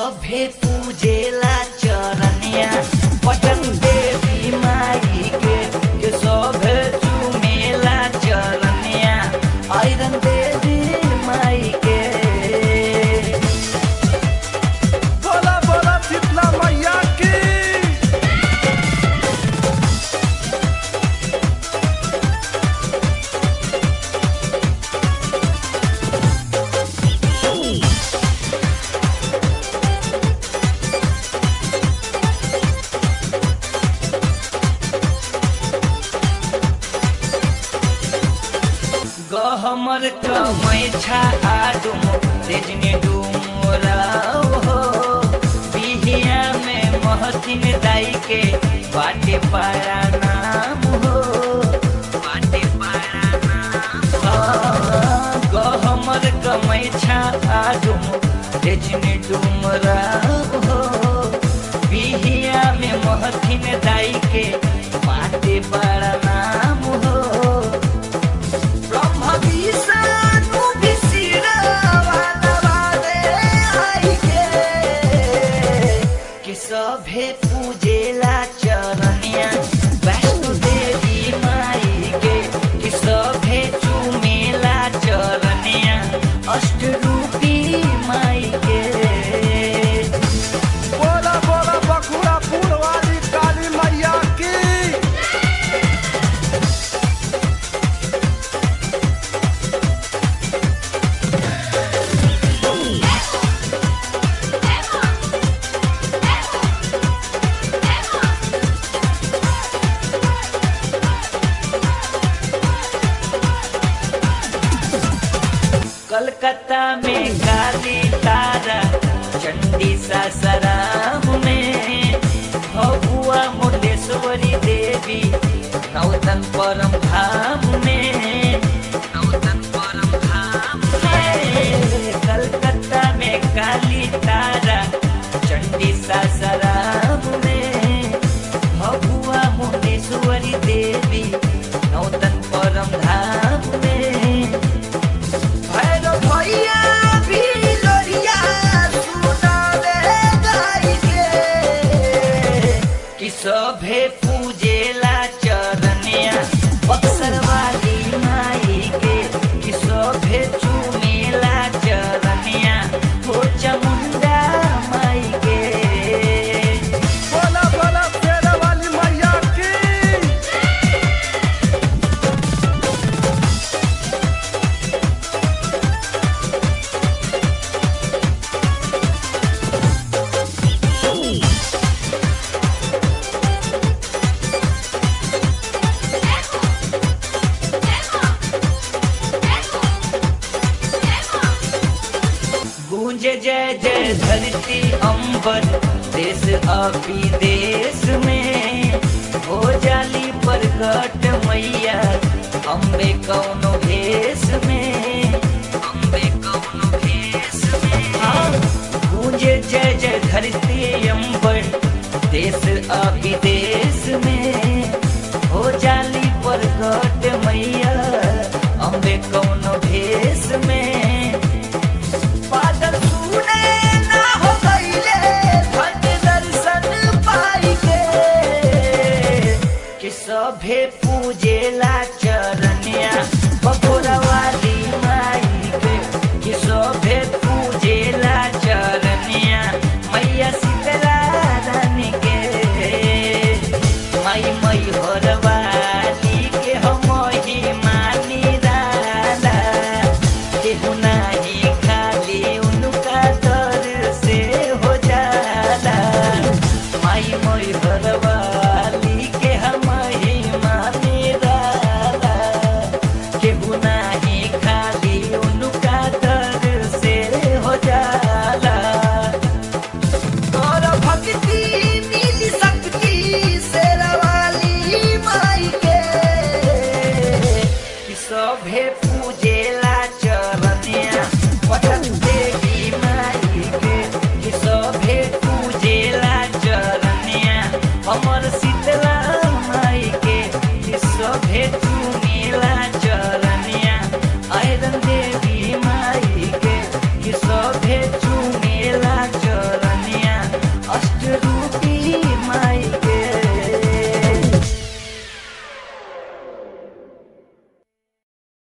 सभे पूजेला चरनिया पटन देवी माई के के सभे चुमेला चरनिया आयरन देवी माई के बोला बोला शीतला मैया की गहमर कमै छा आडुम तेजने डुमरा हो बिहिया में महतिन दाई के बाटे पारा नाम हो बाटे पारा नाम गहमर कमै छा आडुम तेजने डुमरा हो बिहिया में महतिन दाई के बाटे पारा नाम हो ब्रह्म विष्णु विशिरवानवादे आइके कि सभे पूजेला चरनिया वैष्णो देवी माई के कि सभे चुमेला चरनिया अष्टरूपी माई के बोला बोला बखुरापुर वाली काली मैया की कलकत्ता में काली तारा चंडी सासाराम में भगुआ मुंडेश्वरी देवी नौतन परम धाम में नौतन परम धाम में कलकत्ता में काली तारा चंडी सासाराम में भगुआ मुंडेश्वरी देवी नौतन परम धाम में भैरव भैया भी लोरिया सुनावे गाई के कि सभे पूजेला चरनिया बक्सर वाली माई के कि सभे चुमेला चरनिया हो चामुंडा माई के बोला बोला शेर वाली मैया की गूंजे जय जय धरती अंबर देश अभी देश में हो जाली प्रकट मैया अम्बे कौनो भेष में अम्बे कौनो भेष में हाँ, गूंजे जय जय धरती अंबर देश अभी देश में हो जाली प्रकट मैया अम्बे कौनो भेष में बादल सुने ना हो गईले भट दर्शन पाई के कि सभे पूजेला चरनिया बकोरा वाली माई के कि सभे